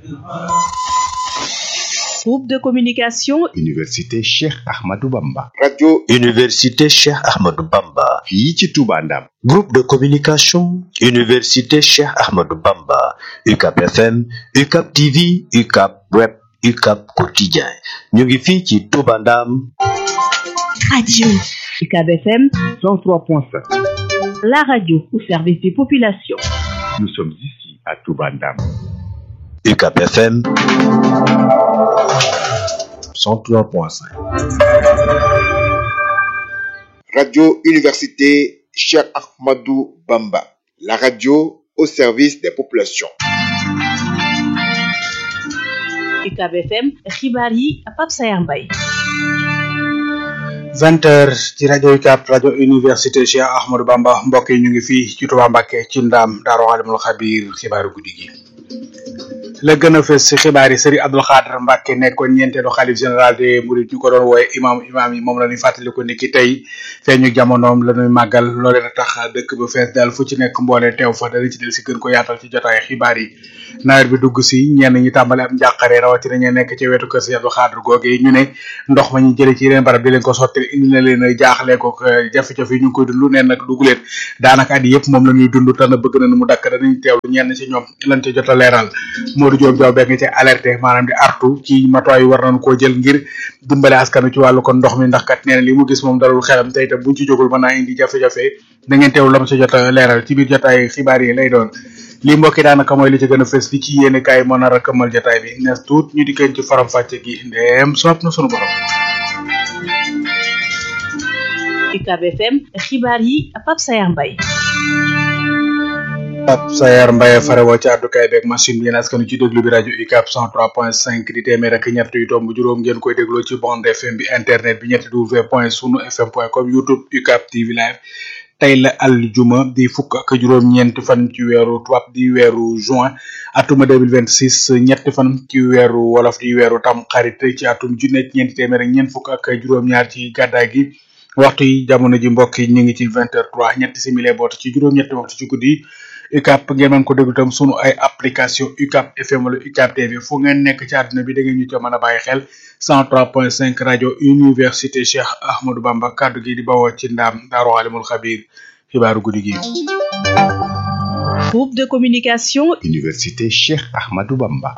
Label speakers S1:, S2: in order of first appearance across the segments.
S1: Groupe de communication
S2: Université Cheikh Ahmadou Bamba.
S3: radio
S4: Université Cheikh Ahmadou Bamba.
S2: fii ci Touba Ndam.
S4: Groupe de communication Université Cheikh Ahmadou Bamba. UCAP FM, UCAP TV, UCAP Web, UCAP Quotidien. ñu ngi fii ci Touba Ndam.
S1: Radio UCAB FM
S2: 103.5.
S1: la radio au service des populations.
S2: Nous sommes ici à Touba Ndam.
S4: UCAP FM 103.5.
S3: radio université Cheikh Ahmadou Bamba la radio au service des populations
S1: UCAB FM xibaar yi Pape Sayar Mbaye
S5: vingt heures ci rajo UCAB rajo université Cheikh Ahmadou Bamba mbokk yi ñu ngi fii ci Touba Mbacké ci ndaam Daaru Alimul Xabiir xibaaru guddi gi la gën a fës ci xibaar yi Serigne Abdou Khadre Mbacké nekkoon ñeenteelu xalif général des Mourides ñu ko doon wooye imam imam yi moom la ñuy fàttaliku ni ki tey feeñu jamonoom la ñuy màggal loolee na tax dëkk ba fees dal fu ci nekk mboole teew fa dana ci del si gën ko yaatal ci jotaay xibaar yi nawet bi dugg si ñenn ñi tàmbale am njàqare rawatina ñe nekk ci wetu kër Serigne Abdou Khadre googe ñu ne ndox ma ñu jëlee ci yeneen barab di leen ko sotti indi na leen jaaxle ko jafe-jafe yi ñu ngi koy dund neen nag dugg leen daanaka at yëpp moom la ñuy dund te na bëgg na mu dakk danañ teewlu ñenn ci ñoom lañ ci jot a leeral Modou Diop Diaw bekk ci alerté maanaam di artu ci matuwaay war nañ koo jël ngir dimbale askanu ci wàllu kon ndox mi ndax kat nee na li mu gis moom dalul xelam te itam buñ ci jógul mën naa indi jafe-jafe da ngeen teewlu lam ci jot a leeral ci biir jotaay xibaar yi lay doon lii mbokki daanaka mooy li ci gën a fës li ci yéene kaay moo nar a këmmal jotaay bi nees tuut ñu di kenn ci faram fàcce gi ndeem soob na sunu borom
S1: UCAB FM xibaar yi Pape Sayar Mbaye
S5: Pape Sayar Mbaye farewoo ci àddukaay beeg machine bi yéen askanu ci déglu bi rajo UCAB 103.5 di téeméer ak ñett yu tomb juróom ngeen koy dégloo ci bande FM bi internet bi ñetti w point sunu fm point com youtube UCAB TV live tey la aljuma di fukk ak juróom-ñeent fan ci weeru tubaab di weeru juin atuma 2026 ñetti fan ci weeru wolof di weeru tam xarit ci atum junne ñeenti téeméer ak ñeent fukk ak juróom-ñaar ci gàddaay gi waxtu yi jamono ji mbokk yi ñu ngi ci vingt heures trois ñetti simili boot ci juróom-ñetti waxtu ci guddi UCAB ngeen mën ko déglu tam sunu ay application UCAB FM wala UCAB TV fu ngeen nekk ci àdduna bi da ngeen ñu ca mën a bàyyi xel 103.5 rajo université Cheikh Ahmadou Bamba kaddu gi di bawoo ci ndaam Daaru Alimul Xabiir xibaaru guddi gi.
S1: Groupe de communication
S2: Université Cheikh Ahmadou Bamba.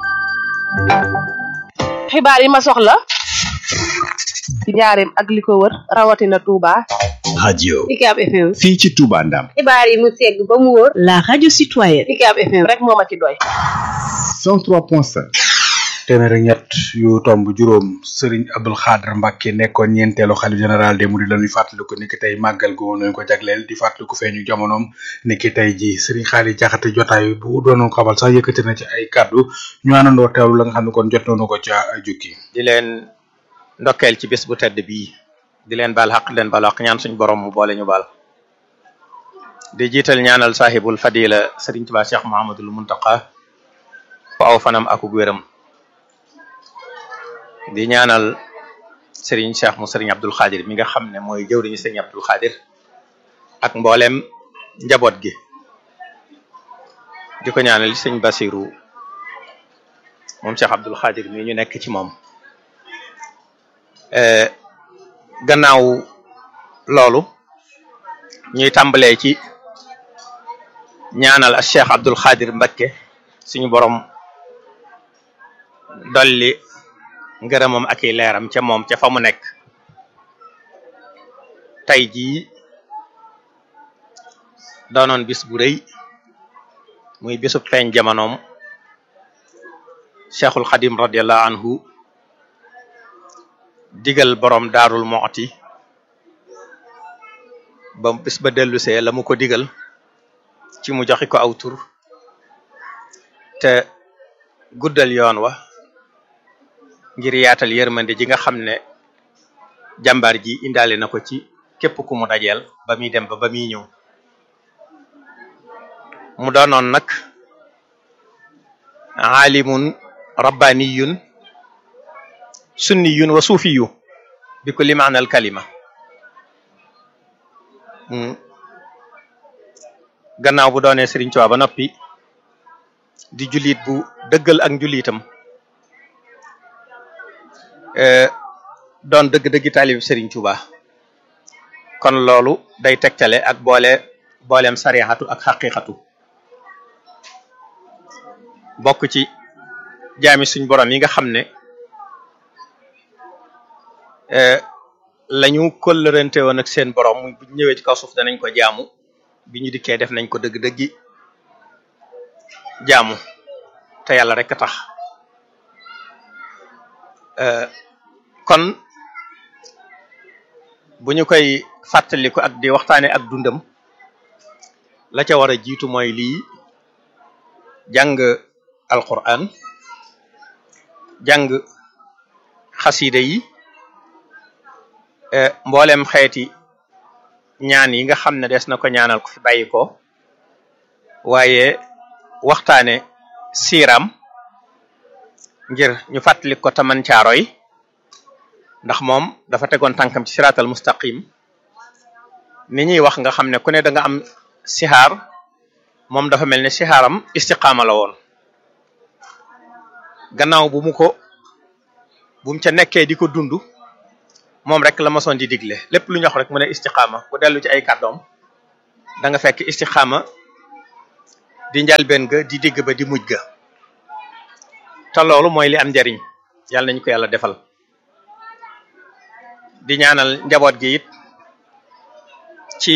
S6: xibaar yi ma soxla ci njaareem ak li ko wër rawatina Touba.
S4: radio
S6: UCAB FM.
S2: fii ci Touba Ndam.
S6: xibaar yi mu segg ba mu wóor.
S1: la radio citoyenne
S6: UCAB FM rek moo ma ci doy.
S2: 103.5.
S5: téeméer ak ñett yu tomb juróom Serigne Abdou Khadre Mbacké nekkoon ñeenteelu xalif général des Mourides la ñuy fàttaliku ni ki tey màggal gu woon nañu ko jagleel di fàttaliku feeñu jamonoom ni ki tey ji Serigne Xaali Jaxate jotaay bu doonoon xabal sax yëkkati na ci ay kaddu ñu àndandoo teewlu la nga xam ne kon jot nañu ko ca jukki
S7: di leen ndokkeel ci bés bu tedd bii di leen baal xaq di leen baal xaq ñaan suñu borom mu boole ñu baal di jiital ñaanal sahibul fadila Serigne Touba Cheikh Mahamadul Muntaqa ko aw fanam akuk wéram di ñaanal Serigne Cheikh mu Serigne Abdul Xaadir mi nga xam ne mooy jëwriñu Serigne Abdul Xaadir ak mboolem njaboot gi di ko ñaanal Serigne Basiru moom Cheikh Abdul Xaadir mi ñu nekk ci moom gannaaw loolu ñuy tàmbalee ci ñaanal ak Cheikh Abdul Xaadir Mbakke suñu borom dolli ngërëmam ak i leeram ca moom ca fa mu nekk tey jii doonoon bis bu rëy muy bisub feeñ jamonoom cheikhul xadim radiallahu anhu digal borom daarul mooti ba bis ba dellusee la mu ko digal ci mu joxi ko aw tur te guddal yoon wa ngir yaatal yërmande ji nga xam ne jàmbaar ji indaale na ko ci képp ku mu dajeel ba muy dem ba ba muy ñëw mu doonoon nag aalimun rabbaniyun sunniyun wa suufiyu bi kulli maanal kalima gannaaw bu doonee Sëriñ Tuubaa ba noppi di jullit bu dëggal ak njullitam doon dëgg-dëggi taalib Serigne Touba kon loolu day tegtale ak boole booleem sarixatu ak xaqiqatu bokk ci jaami suñ borom yi nga xam ne lañu kollërante woon ak seen borom bu ñëwee ci kaw suuf danañ ko jaamu bi ñu dikkee def nañ ko dëgg-dëggi jaamu te yàlla rek a tax kon bu ñu koy fàttaliku ak di waxtaane ak dundam la ca war a jiitu mooy lii jàng alquran jàng xasida yi mboolem xeeti ñaan yi nga xam ne des na ko ñaanal ko fi bàyyi ko waaye waxtaane siiram ngir ñu fàttali ko taman caaroy ndax moom dafa tegoon tànkam ci siraatal mustaqim ni ñuy wax nga xam ne ku ne da nga am sixaar moom dafa mel ne sixaaram istiqaama la woon gannaaw bu mu ko bu mu ca nekkee di ko dund moom rek la mosoon di digle lépp lu ñu wax rek mu ne istiqaama ku dellu ci ay kàddoom da nga fekk istiqaama di njalbeen ga di digg ba di mujj ga te loolu mooy li am njariñ yàlla nañu ko yàlla defal di ñaanal njaboot gi it ci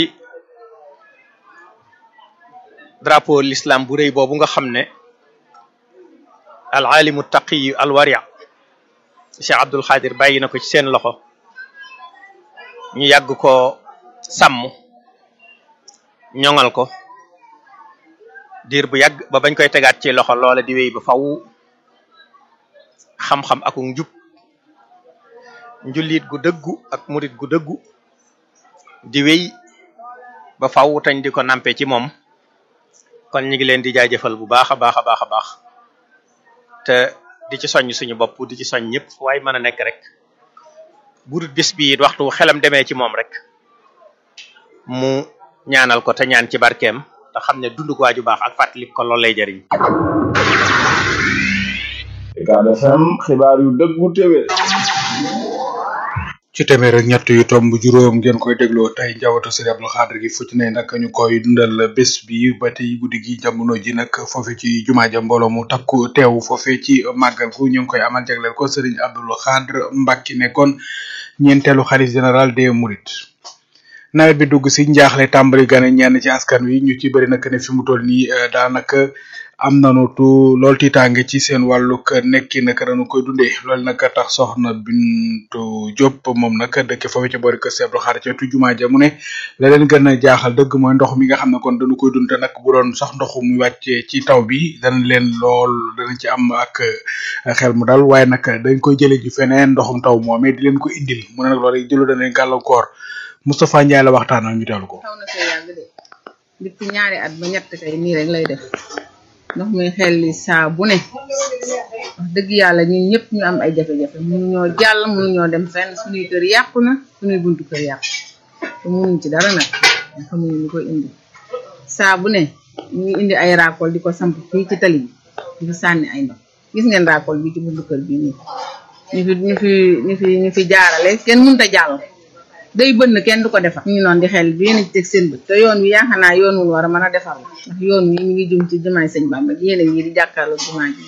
S7: drapeau l'islam bu rëy boobu nga xam ne al alimu taqiyu al waria Cheikh Abdul Xaadir bàyyi na ko ci seen loxo ñu yàgg ko sàmm ñoŋal ko diir bu yàgg ba bañ koy tegaat ci loxo loola di wéy ba faw xam-xam ak njub njullit gu dëggu ak murit gu dëggu di wéy ba faw tañ di ko nampe ci moom kon ñu ngi leen di jaajëfal bu baax a baax a baax a baax te di ci soññ suñu bopp di ci soñ ñëpp waaye mën a nekk rek bu dul bis bi it waxtu xelam demee ci moom rek mu ñaanal ko te ñaan ci barkeem te xam ne dund ko waaju baax ak fàttali ko loolu lay jëriñ.
S8: Ucab FM xibaar yu dëggu téwé
S5: ci téeméer ak ñett yu tomb juróom ngeen koy dégloo tey njabootu Sëriñ Abdou Khadre gi fu ci ne nag ñu koy dundal bés bi ba tey guddi gi jamono ji nag foofe ci jumaa ja mbooloo mu takku teew foofe ci màggal gu ñu ngi koy amal jagleel ko Sëriñ Abdou Khadre Mbacke nekkoon ñeenteelu xalif général des Mourides nawet bi dugg si njaaxle tàmbali gane ñenn ci askan wi ñu ci bëri nag ne fi mu toll nii daanaka am nanu tu lool tiitaange ci seen wàllug nekki naka dañu koy dundee loolu nag tax soxna Bintu Diop moom nag dëkk foofu ci boori kër Seydou Xaar ca tu jumaa ja mu ne la leen gën a jaaxal dëgg mooy ndox mi nga xam ne kon dañu koy dund te nag bu doon sax ndoxu muy wàccee ci taw bi dana leen lool dana ci am ak xel mu dal waaye nag dañ koy jëlee ji feneen ndoxum taw moomee di leen ko indil mu ne nag loolu jëlu dana leen gàllankoor Moustapha Ndiaye la waxtaan ak ñu teelu ko.
S9: xaw na fee yàgg de depuis ñaari at ba ñett kay nii rek lay def ndox muy xel li saa bu ne wax dëgg yàlla ñun ñëpp ñu am ay jafe-jafe mënuñoo jàll mënuñoo dem fenn suñuy kër yàqu na suñuy buntu kër yàqu te mënuñ ci dara nag xamuñu ñu koy indi saa bu ne ñu ngi indi ay raakool di ko samp fii ci tali bi di fi sànni ay ndox gis ngeen raakool bi ci buntu kër bi nii ñu fi ñu fi ñu fi ñu fi jaarale kenn mënut a jàll day bënn kenn du ko defar ñu ngi noonu di xel bi yéen a ci teg seen bët te yoon wi yaakaar naa yoon wul war a mën a defar la ndax yoon wi mi ngi jëm ci jumaay sëñ Bamba yéen a ngi di jàkkaarloo jumaa ji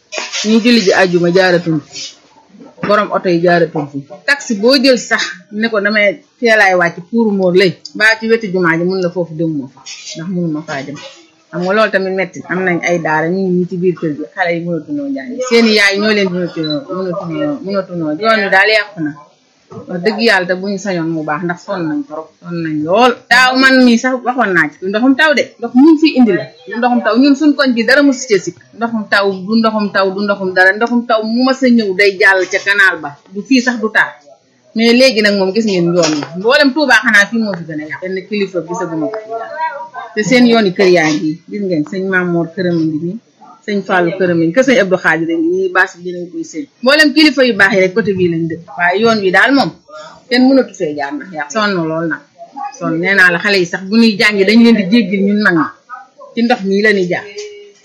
S9: ñuy julli ji àjjuma jaaratuñ fi borom oto yi jaaratuñ fi taxi boo jël sax ne ko damay teelaay wàcc pour moor lay baa ci wetu jumaa ji mun la foofu dem moo fa ndax mënuma faa dem xam nga loolu tamit metti am nañ ay daara ñu ngi ñi ci biir kër gi xale yi mënatunoo jàng seeni yaay ñoo leen mënatunoo mënatunoo mënatunoo yoon wi daal yàqu na wax dëgg yàlla te bu ñu sañoon mu baax ndax sonn nañ trop sonn nañ lool daaw man mii sax waxoon naa ci du ndoxum taw de ndox mu fi indi la du ndoxum taw ñun suñ koñ bi dara mu si ci sikk ndoxum taw du ndoxum taw du ndoxum dara ndoxum taw mu mas a ñëw day jàll ca canal ba du fii sax du taal mais léegi nag moom gis ngeen yoon yi mboolem Tuubaa xanaa fii moo fi gën a yàq benn kilifa gisaguma ko fi te seen yooni kër yaa ngi gis ngeen sëñ Mamour këram a ngi nii sëñ Fallou këram yi kër sëñ Abdou Khadir ngi nii baas bi dinañ koy seen mboolem kilifa yu baax yi rek côté bii lañ dëkk waaye yoon wi daal moom kenn mënatu fee jaar ndax yaa sonn lool nag sonn nee naa la xale yi sax bu ñuy jàngi dañ leen di jéggil ñun mag ñi ci ndox mii la ñuy jaar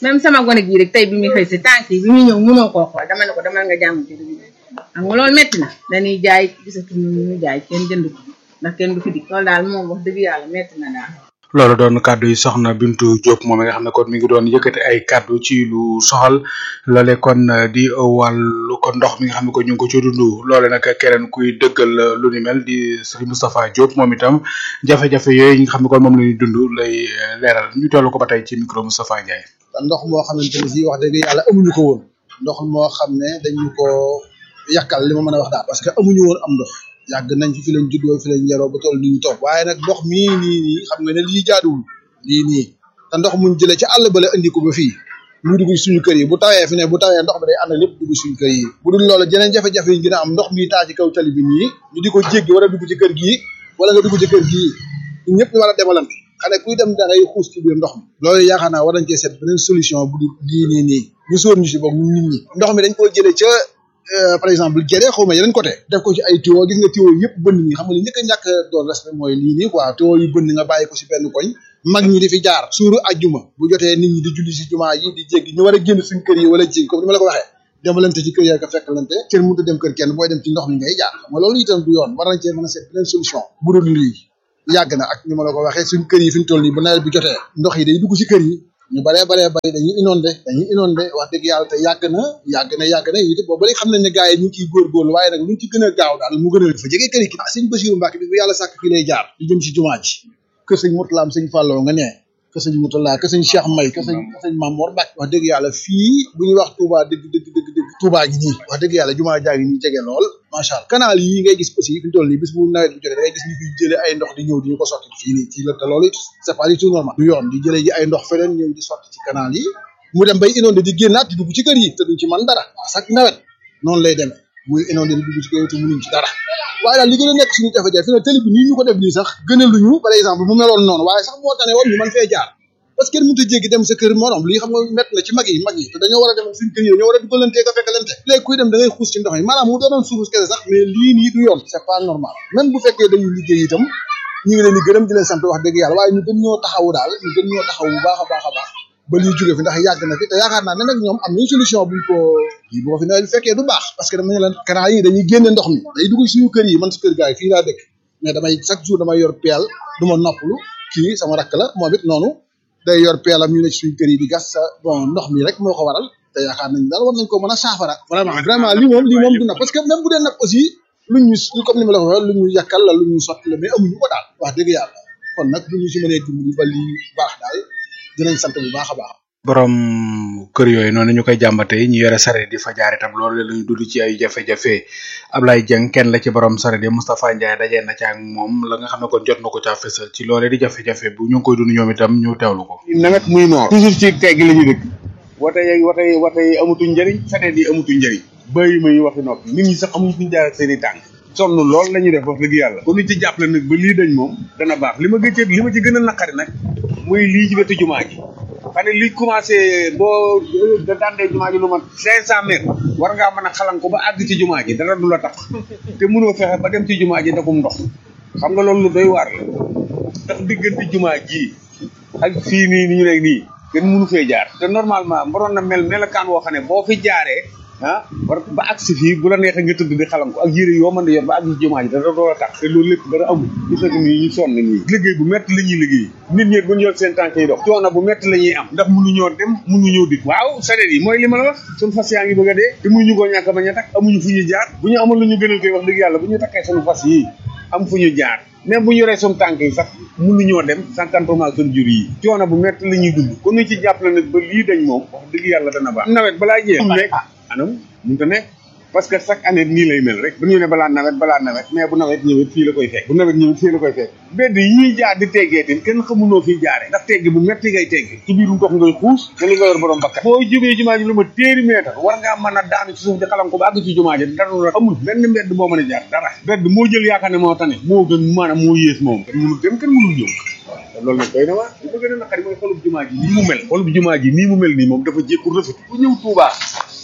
S9: même sama gone gii rek tey bi muy xëy si tànk yi bi muy ñëw mënoo koo xool dama ne ko dama nga jàmm ci dugub xam nga loolu metti na dañuy jaay gisatuñu ñu ñu jaay kenn jënd ko ndax kenn du fi dik loolu daal moom wax dëgg yàlla metti na daal
S5: loolu doon kàddu yi soxna Bintu Diop moom mi nga xam ne kon mi ngi doon yëkkati ay kàddu ci lu soxal loole kon di wàllu ko ndox mi nga xam ne ko ñu ngi ko ci dund loole nag keneen kuy dëggal lu ni mel di Serigne Moustapha Diop moom itam jafe-jafe yooyu nga xam ne kon moom la ñuy dund lay leeral ñu teewlu ko ba tey ci micro Moustapha Ndiaye.
S10: ndox moo xamante ne si wax dëgg yàlla amuñu ko woon ndox moo xam ne dañu ko yàkkal li ma mën a wax daal parce que amuñu woon am ndox yàgg nañ fi fi lañ juddoo fi lañ yaroo ba toll ni ñu toog waaye nag ndox mii nii nii xam nga ne lii jaaduwul lii nii te ndox muñ jëlee ci àll ba la indi ko ba fii mu dugg suñu kër yi bu tawee fi ne bu tawee ndox bi day ànd lépp dugg suñu kër yi bu dul loolu jeneen jafe-jafe yi gën a am ndox mi taa ci kaw tali bi nii ñu di ko jéggi war a dugg ci kër gii wala nga dugg ci kër gii ñun ñëpp ñu war a demalante xane kuy dem da ngay xuus ci biir ndox mi loolu yaakaar naa war nañ cee seet beneen solution bu dul lii nii nii ñu sóor ñu si boog nit ñi ndox mi dañ koo jëlee ca par exemple géré xaw ma yeneen côté def ko ci ay tuyau gis nga tuyau yëpp bënn nii xam nga li njëkk a ñàkk doon respect mooy lii nii quoi tuyau yu bënn nga bàyyi ko si benn koñ mag ñi di fi jaar suuru ajjuma bu jotee nit ñi di julli si jumaa yi di jéggi ñu war a génn suñ kër yi wala jéggi comme ni ma la ko waxee demalante ci kër yi ak fekkalante kenn mënut a dem kër kenn booy dem ci ndox mi ngay jaar xam nga loolu itam du yoon war nañ cee mën a seet beneen solution bu dul lii yàgg na ak ni ma la ko waxee suñ kër yi fi ñu toll nii bu nawet bi jotee ndox yi day dugg ci kër yi ñu baree baree bari dañuy inondé dañuy inondé wax dëgg yàlla te yàgg na yàgg na yàgg na it boobu léegi xam nañ ne gars yi ñu ngi ciy góorgóorlu waaye nag lu ñu ci gën a gaaw daal mu gën a fa jege kër yi ah sëñ Basiru Mbàkke bi bu yàlla sàkk fii lay jaar di jëm ci jumaa ji kër sëñ Murtalaam sëñ Fàlloo nga nee kër sëñ Murtala kër sëñ Cheikh May kër sëñ kër sëñ Mamoor Mbàkke wax dëgg yàlla fii bu ñuy wax Touba dëgg dëgg dëgg dëgg Touba gi nii wax dëgg yàlla jumaa jaa ngi nii jege lool macha allah canal yi ngay gis aussi fi ñu toll nii bis bu nawet bi jotee da ngay gis ñu fiy jëlee ay ndox di ñëw di ñu ko sotti fii nii fii la te loolu c'est pas du tout normal du yoon di jëlee ji ay ndox feneen ñëw di sotti ci canal yi mu dem bay inondé di génnaat di dugg ci kër yi te duñ ci man dara chaque nawet noonu lay demee muy inondé di dugg ci kër yi te mënuñ ci dara waaye daal li gën a nekk suñu jafe-jafe fi ne télé bi nii ñu ko def nii sax gënaluñu par exemple mu meloon noonu waaye sax moo tane woon ñu mën fee jaar parce que kenn mënut a jéggi dem sa kër morom lii xam nga mett na ci mag yi mag yi te dañoo war a dem suñu kër yi dañoo war a dugalantee ko fekkalante léegi kuy dem da ngay xuus ci ndox mi maanaam mu doonoon suufus kese sax mais lii nii du yoon c'est pas normal même bu fekkee dañuy liggéey itam ñu ngi leen di gërëm di leen sant wax dëgg yàlla waaye ñu gën ñoo taxawu daal ñu gën ñoo taxawu bu baax a baax a baax ba lii jóge fi ndax yàgg na fi te yaakaar naa ne nag ñoom am nañ solution buñ ko kii boo fi nawet bi fekkee du baax parce que dama ne leen canal yi dañuy génne ndox mi day dugg suñu kër yi man su kër gaay yi fii laa dëkk mais damay chaque jour damay yor peel du ma noppalu kii sama rakk la moom it noonu day yor peelam ñu ne ci suñu kër yi di gas sa bon ndox mi rek moo ko waral te yaakaar nañ daal war nañ ko mën a saafara vraiment vraiment lii moom lii moom du nag parce que même bu dee nag aussi luñ ñu comme ni ma la ko waxee lu ñu yàkkal la lu ñu sotti la mais amuñu ko daal wax dëgg yàlla kon nag bu ñu si mënee dimbali ba lii baax daal dinañ sant bu baax a baax
S5: borom kër yooyu noonu ñu koy jàmbatee ñu yore sareet di fa jaar itam loolu la ñu dund ci ay jafe-jafe Ablaye Dieng kenn la ci borom sareet yi Moustapha Ndiaye dajee na ci ak moom la nga xam ne kon jot na ko caa fësal ci loolee di jafe-jafe bu ñu ngi koy dund ñoom itam ñu teewlu ko.
S11: nawet muy noor toujours ci tegg la ñu dëkk wate yi wate yi wate yi amatuñ njëriñ sareet yi amatuñ njëriñ bëyi ma yi waxi noppi nit ñi sax amuñ fuñ jaar ak seen i tànk sonn lool la ñuy def wax dëgg yàlla kon ñu ci jàppale nag ba lii dañ moom dana baax li ma gëccee li ma ci gën a naqari nag muy lii ci wetu jumaa ji xam ne li commencé boo da dandee jumaa ji lu mat cinq cent mètres war ngaa mën a xalan ko ba àgg ci jumaa ji dara du la tax te mënoo fexe ba dem ci jumaa ji dakum ndox xam nga loolu lu doy waar la ndax diggante jumaa ji ak fii nii ni ñu nekk nii kenn mënu fee jaar te normalement waroon na mel melakaan woo xam ne boo fi jaaree ah war ba agsi fii bu la neexee nga tëdd di xalam ko ak yére yoo mën di yor ba àgg ci jumaa ji dara doo la tax te loolu lépp dara amul gis nga nii ñu sonn nii liggéey bu métti la ñuy liggéey nit ñi bu ñu yor seen tànk yi dox coono bu métti la ñuy am ndax mënuñoo dem mënuñoo dikk waaw sareet yi mooy li ma la wax suñu fas yaa ngi bëgg a dee te mënuñu koo ñàkk bañ a takk amuñu fu ñu jaar bu ñu amul lu ñu gënal koy wax dëgg yàlla bu ñu takkee suñu fas yi am fu ñu jaar même bu ñu yoree suñu tànk yi sax mënuñoo dem sankantement suñu jur yi coono bu métti la ñuy dund kon ñu ci jàppale nag ba lii dañ moom wax dëgg yàlla dana baax nawet balaa jeex nekk anam mënu ta nekk parce que chaque année nii lay mel rek dañu ne balaa nawet balaa nawet mais bu nawet ñëwee fii la koy fekk bu nawet ñëwee fii la koy fekk bedd yi ñuy jaar di teggee tin kenn xamuloo fii jaare ndax tegg bu metti ngay tegg ci biiru ndox ngay xuus te li nga yor borom bakkat boo jógee jumaa ji lu ma téeri meetar war ngaa mën a daanu ci suuf di xalam ko ba àgg ci jumaa ji dara la amul benn mbedd boo mën a jaar dara bedd moo jël yaakaar ne moo tane moo gën maanaam moo yées moom kenn mënul dem kenn mënul ñëw loolu nag doy na waar li ma gën a naqari mooy xolub jumaa ji nii mu mel xolub jumaa ji nii mu mel nii moom dafa jékku rafet ku ñëw Tuubaa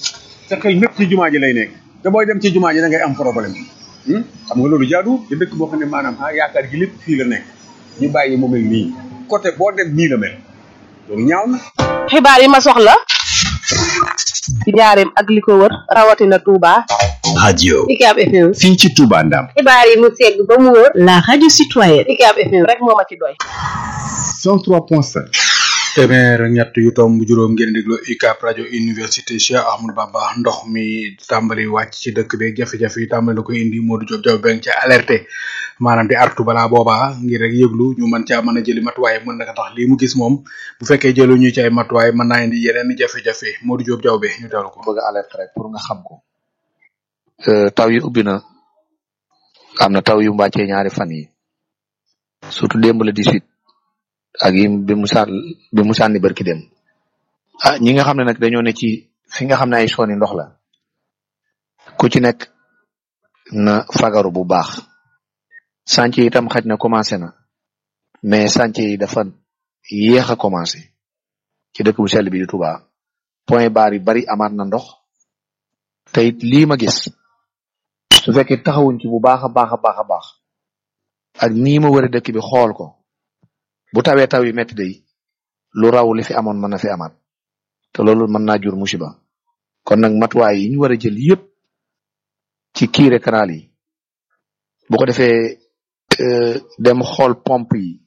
S11: sa xel mépp ci jumaa ji lay nekk te booy dem ci jumaa ji da ngay am problème xam nga loolu jaadu te dëkk boo xam ne maanaam ah yaakaar gi lépp fii la nekk ñu bàyyi mu mel nii côté boo dem nii la mel loolu ñaaw na
S6: xibaar yi ma soxla ci njaareem ak li ko wër rawatina Touba.
S4: radio
S1: UCAB FM.
S2: fii ci Touba Ndam.
S1: xibaar yi mu segg ba mu wër. la radio citoyenne. UCAB FM
S6: rek moo ma ci doy.
S2: 103.5.
S5: téeméer ak ñett yu tomb juróom ngeen déglu UCAB rajo université Cheikh Ahmadou Bamba ndox mi tàmbali wàcc ci dëkk beeg jafe-jafe yi tàmbali la ko indi Modou Diop Diop beng ci alerté maanaam di artu balaa boobaa ngir rek yëglu ñu mën caa mën a jëli matuwaay mën naka tax lii mu gis moom bu fekkee jëlu ñu ci ay matuwaay mën naa indi yeneen jafe-jafe Modou Diop Diop be ñu teewlu ko.
S12: bëgg alerte rek pour nga xam ko taw yi ubbi na am na taw yu mbàccee ñaari fan yi surtout démb la 18 ak yi bi mu sàn bi mu sànni barki dem ah ñi nga xam ne nag dañoo ne ci fi nga xam ne ay sooni ndox la ku ci nekk na fagaru bu baax chantier yi itam xaj na commencé na mais chantier yi dafa yéex a commencé ci dëkk bu sell bi di Touba point barre yu bari amaat na ndox te it lii ma gis su fekkee taxawuñ ci bu baax a baax a baax a baax ak nii ma wëre dëkk bi xool ko bu tawee taw yi métti day lu raw li fi amoon mën na fi amaat te loolu mën naa jur musiba kon nag matuwaay yi ñu war a jël yépp ci kiire canal yi bu ko defee dem xool pompe yi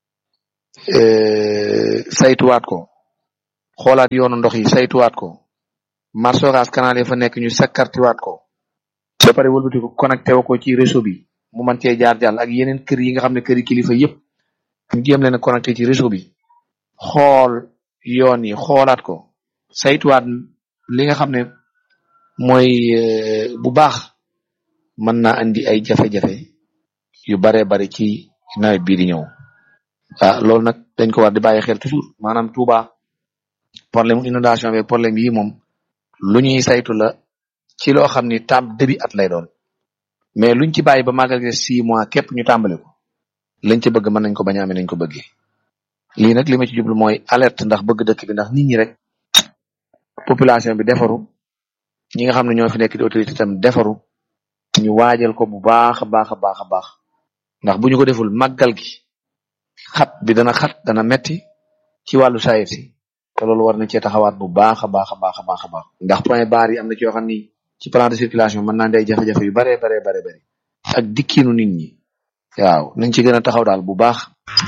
S12: saytuwaat ko xoolaat yoonu ndox yi saytuwaat ko marsogas canal yi fa nekk ñu sakkartiwaat ko ba pare wëlbati ko connecté wu ko ci réseau bi mu mën cee jaar jàll ak yeneen kër yi nga xam ne kër yi kilifa yépp ñu jéem leen a connecté ci réseau bi xool yoon yi xoolaat ko saytuwaat li nga xam ne mooy bu baax mën naa andi ay jafe-jafe yu baree bari ci nawet bii di ñëw ah loolu nag dañ ko war di bàyyi xel toujours maanaam Touba problème inondation bi problème yi moom lu ñuy saytu la ci loo xam ni tam début at lay doon mais luñ ci bàyyi ba màggal gi six mois képp ñu tàmbali ko lañ ci bëgg mën nañ ko bañ a amee nañ ko bëggee lii nag li ma ci jublu mooy alerte ndax bëgg dëkk bi ndax nit ñi rek population bi defaru ñi nga xam ne ñoo fi nekk di autorité tam defaru ñu waajal ko bu baax a baax a baax a baax ndax bu ñu ko deful màggal gi xat bi dana xat dana metti ci wàllu sayir si te loolu war na cee taxawaat bu baax a baax a baax a baax a baax ndax point barre yi am na ci yoo xam ni ci plan de circulation mën naa day jafe-jafe yu baree baree bare bëri ak dikkiinu nit ñi waaw nañ ci gën a taxaw daal bu baax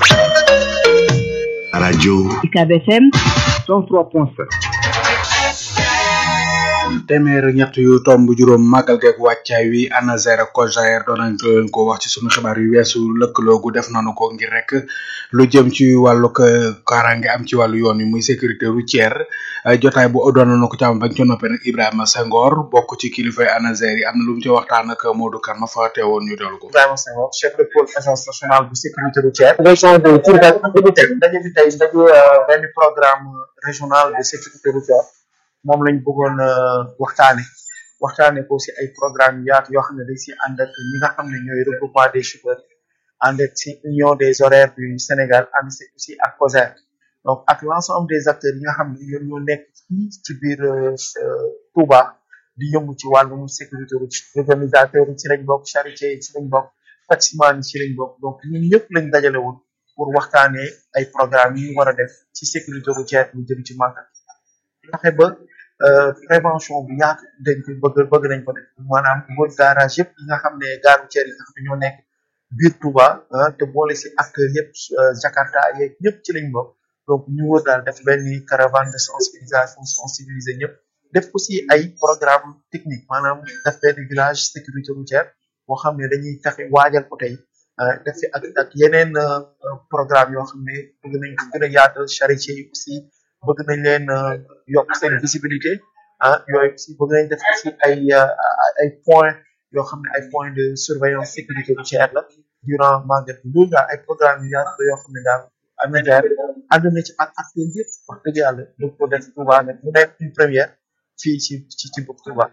S2: radio
S1: UCAB FM
S2: 103.5
S5: téeméer ak ñett yu tomb juróom màggal geeg wàccaay wi ANASER ak COJER doon nañ leen ko wax ci sunu xibaar yu weesu lëkkaloo gu def nañu ko ngir rek lu jëm ci wàllu kaaraange am ci wàllu yoon wi muy sécurité routière jotaay bu doon nañu ko ci am bañ ca noppee nag Ibrahima Senghor bokk ci kilifay ANASER yi am na lu mu ci waxtaan ak Modou Kane ma fa teewoon ñu dellu ko.
S13: Ibrahima Senghor chef de pôle agence nationale bu sécurité routière. région de Diourbel daje bi tey daje benn programme régional de sécurité routière. moom lañ bëggoon waxtaane waxtaane ko si ay programme yu yaatu yoo xam ne dañ si ànd ak ñi nga xam ne ñooy regroupement des chauffeurs ànd ak si union des horaires du Sénégal ànd si aussi ak COSER donc ak l'ensemble des acteurs yi nga xam ne ñoom ñoo nekk fii ci biir Touba di yëngu ci wàllum sécurité routière organisateur yi ci lañ bokk charité yi ci lañ bokk taximan yi ci lañ bokk donc ñun ñëpp lañ dajale woon pour waxtaanee ay programme yi ñu war a def ci sécurité routière ñu jëm ci màggal fexe ba prévention bu yaatu dañ ko bëgg bëgg nañ ko def maanaam wër garage yëpp yi nga xam ne gare routière yi nga xam ne ñoo nekk biir Touba te boole si acteur yëpp Jakarta yeeg ñëpp ci lañ bokk donc ñu wër daal def benn caravane de sensibilisation sensibiliser ñëpp def aussi ay programme technique maanaam def benn village sécurité routière boo xam ne dañuy fexe waajal ko tey def fi ak ak yeneen programme yoo xam ne bëgg nañ ko gën a yaatal charité yi aussi bëgg nañ leen yokk seen visibilité ah yooyu aussi bëgg nañ def aussi ay ay points yoo xam ne ay points de surveillance sécurité routière la durant magal bi loolu daal ay programme yu yaatu la yoo xam ne daal ANASER ànd na ci ak acteurs yëpp wax dëgg yàlla bëgg ko def Touba nag mu nekk une première fii ci ci ci bopp Touba.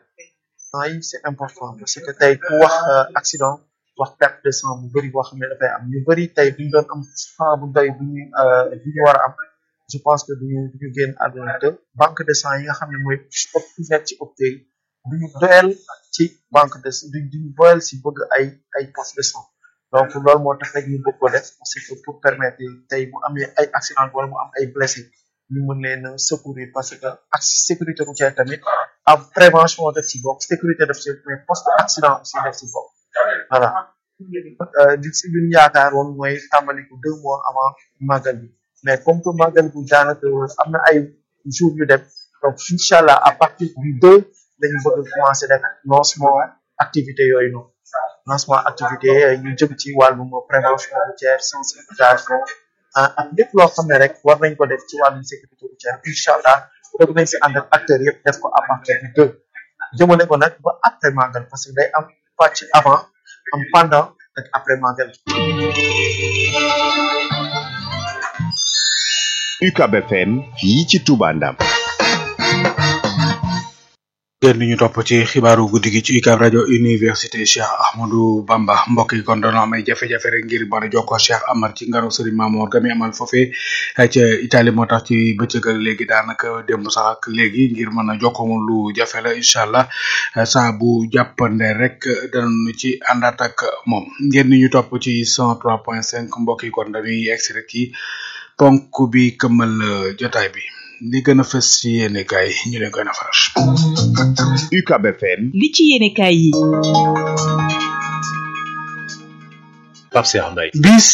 S13: yi c'est important parce que tey ku wax accident wax perte de sang bu bëri boo xam ne dafay am ñu bëri tey duñ doon am sang bu doy bu ñu bu ñu war a am. je pense que duñu duñu génn àdduna te banque de sang yi nga xam ne mooy nekk ci hôpital yi duñu doyal ci banque de duñ duñu doyal si bëgg ay ay poste de sang donc loolu moo tax rek ñu bëgg ko def parce que pour permettre tey bu amee ay accident wala mu am ay blessé ñu mën leen a secourir parce que ak sécurité routière tamit ab prévention def ci bokk sécurité def ci mais post accident aussi def ci bokk voilà di si luñ yaakaar woon mooy tàmbali ko deux mois avant màggal bi mais comme que màggal bi daanaka am na ay jours yu dem donc incha allah à partir du deux lañu bëgg commencé def lancement activité yooyu noonu lancement activité yu jëm ci wàllum prévention routière sensibilisation ak lépp loo xam ne rek war nañ ko def ci wàllum sécurité routière incha allah bëgg nañ si ànd ak acteurs yëpp def ko à partir du deux jëmale ko nag ba après màggal parce que day am pàcc avant am pendant ak après màggal
S2: UCAB FM fii ci Touba Ndam
S5: ngeen ñu topp ci xibaaru guddi gi ci UCAB rajo université Cheikh Ahmadou Bamba mbokk yi kon dañoo am ay jafe-jafe rek ngir mën a jokkoo Cheikh Amar ci ngaro Serigne Mamour gami amal foofee ca Italie moo tax ci bëccëgal léegi daanaka démb sax ak léegi ngir mën a jokkoo moom lu jafe la incha allah saa bu jàppande rek danañu ci àndaat ak moom ngeen ñu topp ci 103.5 mbokk yi kon dañuy egsi rek ci ponk bi këmmal jotaay bi. li gën a fës ci yéene kaay ñu leen koy nafaral.
S2: UCAB FM.
S1: li ci yéene kaay yi.
S4: Pape Cheikh Mbaye.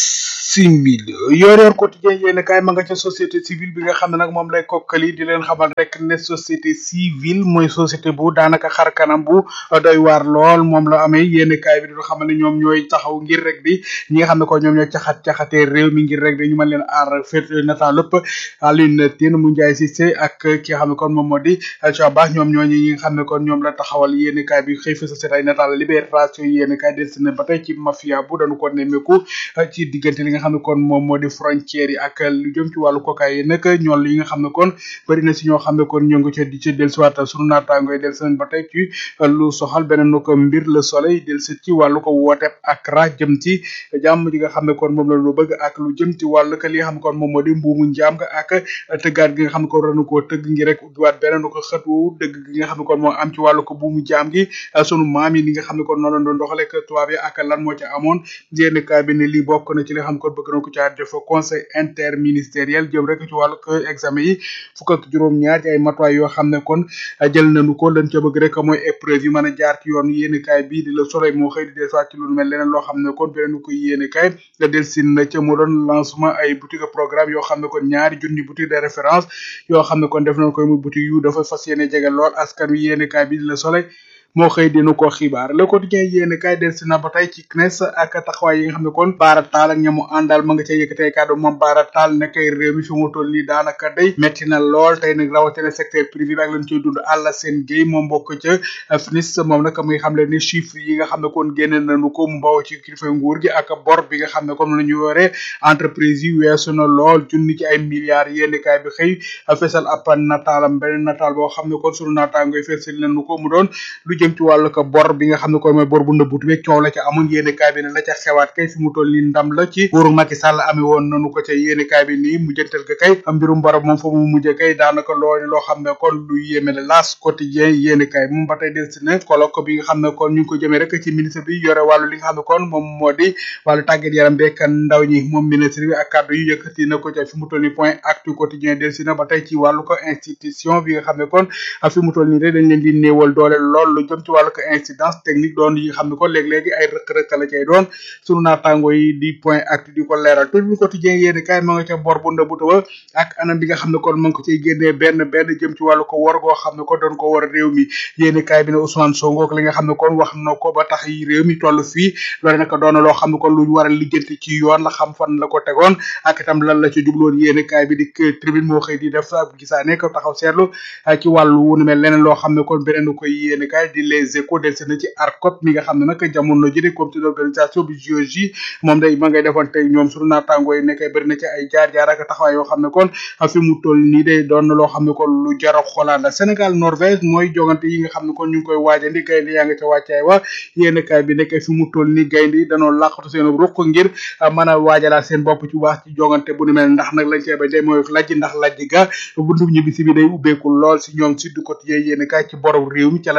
S5: bisimil yor yor quotidien yéene kaay ma nga ca société civile bi nga xam ne nag moom lay kokkali di leen xamal rek ne société civile mooy société bu daanaka xar kanam bu doy waar lool moom la amee yéene kaay bi di xamal ne ñoom ñooy taxaw ngir rek di ñi nga xam ne ko ñoom ñooy caxat caxatee réew mi ngir rek di ñu mën leen aar féet nataal lépp Alioune Tine mu Ndiaye Cissé ak ki nga xam ne kon moom moo di Ba ñoom ñooñu ñi nga xam ne kon ñoom la taxawal yéene kaay bi xëy fa société ay nataal libération yéene kaay des na ba tey ci mafia bu dañu ko nemmeeku ci diggante li nga xam ne kon moom moo di frontière yi ak lu jëm ci wàllu cocaïne nag ñool yi nga xam ne kon bëri na si ñoo xam ne kon ñoo ngi ca di ca dellusiwaat sunu naataango yi dellusi ba tey ci lu soxal beneen ko mbir le soleil dellusi ci wàllu ko woote ak ra jëm ci jàmm ji nga xam ne kon moom la lu bëgg ak lu jëm ci wàllu ko li nga xam ne kon moom moo di mbuumu njaam nga ak tëggaat gi nga xam ne kon ranu koo tëgg ngi rek ubbiwaat beneen ko xëtu dëgg gi nga xam ne kon moo am ci wàllu ko buumu jaam gi sunu maam yi li nga xam ne kon noonu la doon doxale ak tubaab yi ak lan moo ci amoon yénn kaay bi ne lii bokk na ci li nga xam ne kon bëgg na ko caa def conseil interministériel jëm rek ci wàllu ko examen yi fukk ak juróom-ñaar ci ay matuwaay yoo xam ne kon jël nañu ko lañ ca bëgg rek mooy épreuve yi mën a jaar ci yoon yénn kaay bii di la soleil moo xëy di dellusiwaat ci lu mel leneen loo xam ne kon beneen ko yénn kaay nga dellusi na ca mu doon lancement ay boutique programme yoo xam ne kon ñaari junni boutique de référence yoo xam ne kon def nañ koy muy boutique yu dafa fas yéene jege lool askan wi yénn kaay bii di la soleil moo xëy dinu ko xibaar le quotidien yéene kaay del si na ba tey ci CNES ak taxawaay yi nga xam ne kon Bara Tall ak ñamu àndal ma nga ca yëkkatee kàddu moom Bara Tall nekkay réew mi fi mu toll nii daanaka day metti na lool tey nag rawatina secteur privé bi ak lañ ciy dund àlla seen géey moom bokk ca FNIS moom nag muy xam le ni chiffre yi nga xam ne kon génne nañu ko mu bawoo ci kilifa nguur gi ak bor bi nga xam ne comme la ñu yore entreprise yi weesu na lool junni ci ay milliards yéene kaay bi xëy fesal ab nataalam beneen nataal boo xam ne kon sunu naataangoy fesal nañu ko mu doon lu jëm ci wàllu ko bor bi nga xam ne kon mooy bor bu nëbbutu beeg coow la ca amoon yéene kaay bi ne la ca xewaat kay fi mu toll nii ndam la ci nguuru Macky Sall amee woon nanu ko ca yéene kaay bi nii mujjantal ga kay mbirum bor moom fa mu mujjee kay daanaka loolu loo xam ne kon lu yéeme la laas quotidien yéene kaay moom ba tey del si ne colloque bi nga xam ne kon ñu ngi ko jëmee rek ci ministre bi yore wàllu li nga xam ne kon moom moo di wàllu tàggat yaram beeg ndaw ñi moom ministre bi ak kàddu yu yëkkati na ko ca fi mu toll nii point actu quotidien del si na ba tey ci wàllu ko institution bi nga xam ne kon fi mu toll nii rek dañ leen di néewal doole lool lu jëm ci wàllu ko incidence technique doon yi nga xam ne kon léeg-léegi ay rëkk-rëkk la cay doon sunu naataango yi di point actu di ko leeral tout le quotidien yéen kaay ma nga ca bor bu ndëbuta ba ak anam bi nga xam ne kon ma ngi ko ciy génnee benn benn jëm ci wàllu ko war goo xam ne kon doon ko war réew mi yéen kaay bi ne Ousmane Sonko ak li nga xam ne kon wax na ko ba tax yi réew mi toll fii loolu nag doon na loo xam ne kon lu war a lijjanti ci yoon la xam fan la ko tegoon ak itam lan la ci jubloon yéen kaay bi di tribune moo xëy di def sa gisaane ko taxaw seetlu ci wàllu wu nu mel leneen loo xam ne kon beneen koy yéen kaay di les échos del na ci ARCOP mi nga xam ne nag jamono ji de comité d'organisation bi JOJ moom day ma ngay defoon tey ñoom sunu naataango yi nekkay bëri na ci ay jaar-jaar ak taxawaay yoo xam ne kon fi mu toll nii day doon na loo xam ne kon lu jar a xoolaat la Sénégal Norvège mooy jogante yi nga xam ne kon ñu ngi koy waajandi gaynde yaa nga ca wàccaay wa yéen kaay bi nekkay fi mu toll nii gaynde yi danoo làqatu seen ruq ngir mën a waajalaat seen bopp ci wax ci jogante bu ni mel ndax nag lañ cee ba day mooy lajj ndax lajj ga buntu ñibbisi bi day ubbeeku lool si ñoom si du quotidien yéen kaay ci borom réew mi ca la nekkandi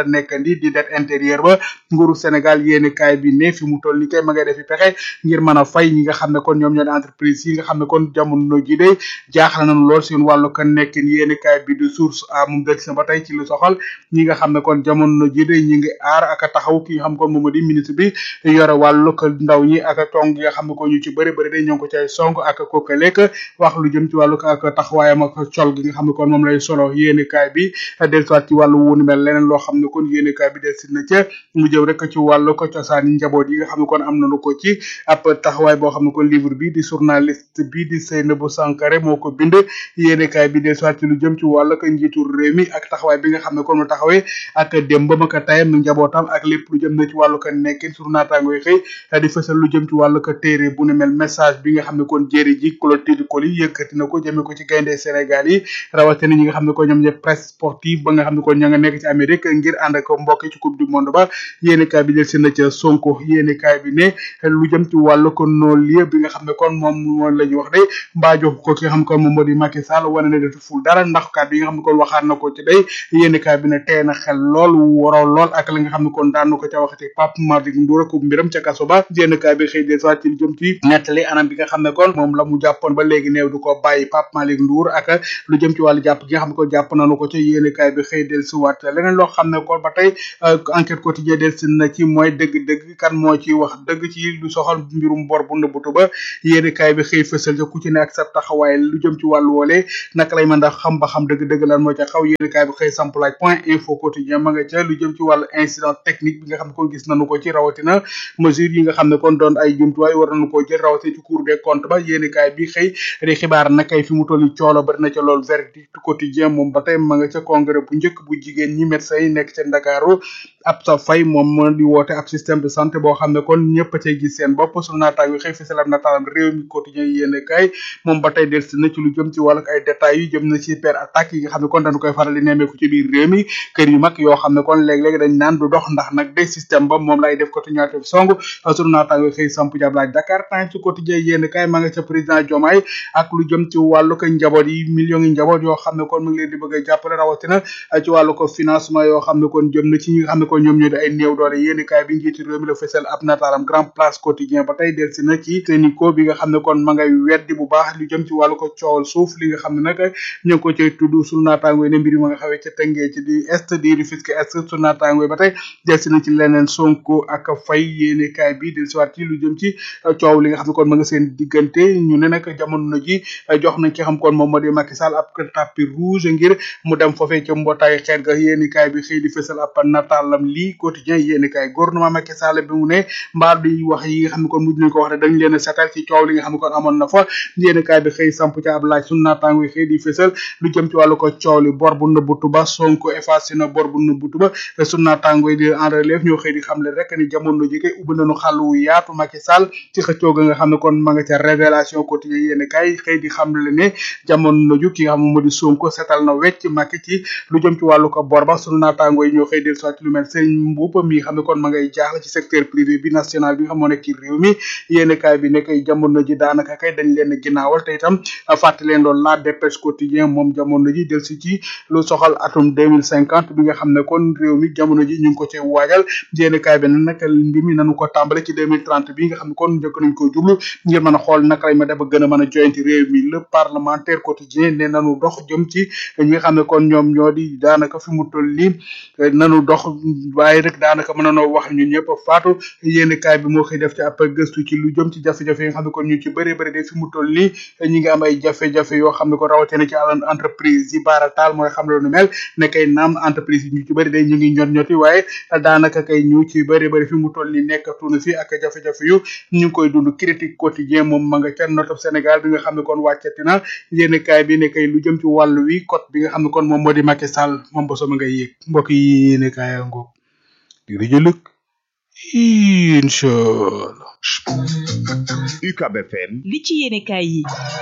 S5: indi di det intérieur ba nguuru Sénégal yéeni kaay bi ne fi mu toll ni kay ma ngay defi pexe ngir mën a fay ñi nga xam ne kon ñoom ñoo di entreprise yi nga xam ne kon jamono ji de jaaxal nañu lool seen wàllu kan nekkin yéeni kaay bi di source a moom dëgg sa ba tey ci lu soxal ñi nga xam ne kon jamono ji de ñi ngi aar ak a taxaw ki nga xam kon moom di ministre bi yore wàllu ko ndaw ñi ak a tong yi nga xam ne ko ñu ci bëri bëri de ñoo ngi ko cay song ak ko lekk wax lu jëm ci wàllu ak taxawaayam ak col gi nga xam ne kon moom lay solo yéeni kaay bi dellusiwaat ci wàllu wunu mel leneen loo xam ne kon yéeni kaay bi dellusi na ca mu jëm rek ci wàllu ko cosaan yi njaboot yi nga xam ne kon am nañu ko ci ab taxawaay boo xam ne kon livre bi di journaliste bi di Seynabou Sankare moo ko bind yéeni kaay bi dellusiwaat ci lu jëm ci wàllu ko njiitu réew mi ak taxawaay bi nga xam ne kon mu taxawee ak démbam ak tayam njabootam ak lépp lu jëm na ci wàllu ko nekkin sur naataango yi xëy di fësal lu jëm ci wàllu ko téere bu ne mel message bi nga xam ne kon jéeri ji Clotilde Coly yëkkati na ko jëmee ko ci gaynde Sénégal yi rawatina ñi nga xam ne ko ñoom ñëpp presse sportive ba nga xam ne kon ña nga nekk ci Amérique ngir ànd ak mbokk ci coupe du monde ba yéeni kaay bi jël si na ca Sonko yéeni kaay bi ne lu jëm ci wàllu ko non lieu bi nga xam ne kon moom moom la ñu wax de mbaa jox ko ki nga xam ne kon moom moo di Macky Sall wane ne defu ful dara ndax kàddu yi nga xam ne kon waxaat na ko ci day yéeni kaay bi ne tee na xel lool waroo lool ak la nga xam ne kon daan na ko ca waxati Pape Malick Ndour ak mbiram ca kaso ba yéeni kaay bi xëy des waat ci lu jëm ci nettali anam bi nga xam ne kon moom la mu jàppoon ba léegi néew du ko bàyyi Pape Malick Ndour ak lu jëm ci wàllu jàpp gi nga xam ne kon jàpp nañu ko ca yéeni kaay bi xëy del si waat leneen loo xam ne kon ba tey enquête quotidien del si na ci mooy dëgg-dëgg kan moo ci wax dëgg ci lu soxal mbirum bor bu nëbbutu ba yéeni kaay bi xëy fësal ca ku ci ne ak sa taxawaay lu jëm ci wàllu woole naka lay mën a xam ba xam dëgg-dëgg lan moo ca xaw yéeni kaay bi xëy samplaaj point info quotidien ma nga ca lu jëm ci wàllu incident technique bi nga xam ne kon gis nañu ko ci rawatina mesure yi nga xam ne kon doon ay jumtuwaay war nañu koo jël rawatina ci cour des comptes ba yéeni kaay bi xëy di xibaar na kay fi mu toll coolo bari na ca lool verdict quotidien moom ba tey ma nga ca congrès bu njëkk bu jigéen ñi médecins yi nekk ca Ndakaaru ab sa fay moom moo di woote ab système de santé boo xam ne kon ñëpp a cay gis seen bopp sunu naataang wi xëy fisalam nataalam réew mi quotidien yéene kay moom ba tey delsi na ci lu jëm ci wàllu ay détails yu jëm na ci per attaque yi nga xam ne kon dañu koy faral di nemmeeku ci biir réew mi kër yu mag yoo xam ne kon léeg-léeg dañ naan du dox ndax nag day système ba moom lay def ko ñaate song sunu naataang wi xëy samp jab laaj Dakar Times ci quotidien yéene kay ma nga ca président Diomaye ak lu jëm ci wàllu ko njaboot yi millions yi njaboot yoo xam ne kon mu ngi leen di bëgg a jàppale rawatina ci wàllu ko financement yoo xam ne kon jëm na ci ñi nga xam ne kon ñoom ñoo di ay néew doole yéeni kaay bi njiitu réew mi la fësal ab nataalam grand place quotidien ba tey delsi na ci Sénico bi nga xam ne kon ma ngay weddi bu baax lu jëm ci wàllu ko coowal suuf li nga xam ne nag ñu ngi ko cay tudd sunu naataangoy ne mbir ma nga xawee ca tëngee ci di est di Rufisque est sunu naataangoy ba tey delsi na ci leneen Sonko ak Faye yéeni kaay bi delsiwaat ci lu jëm ci coow li nga xam ne kon ma nga seen diggante ñu ne nag jamono ji jox nañ ki xam kon moom moo di Macky Sall ab tapis rouge ngir mu dem foofee ca mbootaay xeet ga yéeni kaay bi xëy di fësal ab nataalam lii quotidien yéeni kaay gouvernement Macky Sall bi mu ne mbaa di wax yi nga xam ne kon mujj nañ ko wax ne dañ leen a setal ci coow li nga xam ne kon amoon na fa yéeni kaay bi xëy samp ca ab laaj sunu naataango yi xëy di fësal lu jëm ci wàllu ko coow li bor bu nëbbutu ba Sonko effacé na bor bu nëbbutu ba sunu naataango yi di en relève ñoo xëy di xam le rek ni jamono ji kay ubbi nañu xàll wu yaatu Macky Sall ci xëccoo ga nga xam ne kon ma nga ca révélation quotidien yéeni kaay xëy di xam le ne jamono ju ki nga xam ne moo di Sonko setal na wecc Macky ci lu jëm ci wàllu ko bor ba sunu naataango yi ñoo xëy del soit lu mel sëñ Mbuup mi xam ne kon ma ngay jaaxle ci secteur privé bi national bi nga xam moo nekk ci réew mi yéeni kaay bi nekk jamono ji daanaka kay dañ leen ginnaawal te itam fàttali leen loolu la dépêche quotidien moom jamono ji del si ci lu soxal atum deux mille cinquante bi nga xam ne kon réew mi jamono ji ñu ngi ko ci waajal yéeni kaay bi nag mbir mi nañu ko tàmbale ci deux mille trente bi nga xam ne kon njëkk nañ ko jublu ngir mën a xool naka lañ ma def ba gën a mën a joyanti réew mi le parlementaire quotidien ne nanu dox jëm ci ñi nga xam ne kon ñoom ñoo di daanaka fi mu toll nii nanu dox waaye rek daanaka mën nanoo wax ñun ñëpp faatu yéeni kaay bi moo xëy def ci ab gëstu ci lu jëm ci jafe-jafe yi nga xam ne kon ñu ci bëri bëri de fi mu toll nii ñi ngi am ay jafe-jafe yoo xam ne ko rawatina ci àlan entreprise yi baara taal mooy xam lu nu mel ne kay naam entreprise yi ñu ci bëri de ñu ngi ñot ñoti waaye daanaka kay ñu ci bëri bëri fi mu toll nii nekkatunu fi ak jafe-jafe yu ñu ngi koy dund critique quotidien moom ma nga ca notob Sénégal bi nga xam ne kon wàccati na yéeni kaay bi ne kay lu jëm ci wàllu wi code bi nga xam ne kon moom moo di Macky Sall moom boso ma ngay yéeg mbokk yi yéeni kaay ngoog di rëjëlëg inchallah
S2: UCAB FM
S1: li ci yéene kaay yi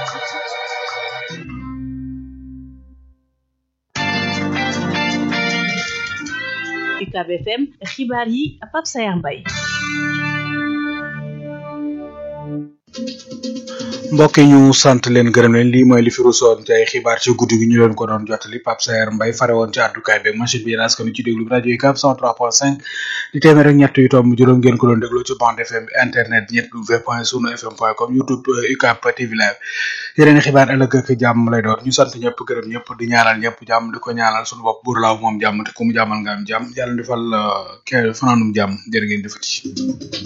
S1: UCAB FM xibaar yi Pape Sayar Mbaye
S5: mbokk yi ñu sant leen gërëm leen lii mooy li fi rusoon ci ay xibaar ci guddi gi ñu leen ko doon jottali Pape Saer Mbaye fare woon ci àddukaay beeg machine bi yéen askan ci déglu bi rajo yi cap 103.5 di téeméer ak ñett yu tomb juróom ngeen ko doon déglu ci bande FM internet ñett w point sunu fm point com youtube UCAP TV live yeneen xibaar ëllëg ak jàmm lay doon ñu sant ñëpp gërëm ñëpp di ñaanal ñëpp jàmm di ko ñaanal sunu bopp buur laaw moom jàmm te ku mu jàmmal nga am jàmm yàlla defal ke fanaanum jàmm jërë ngeen defati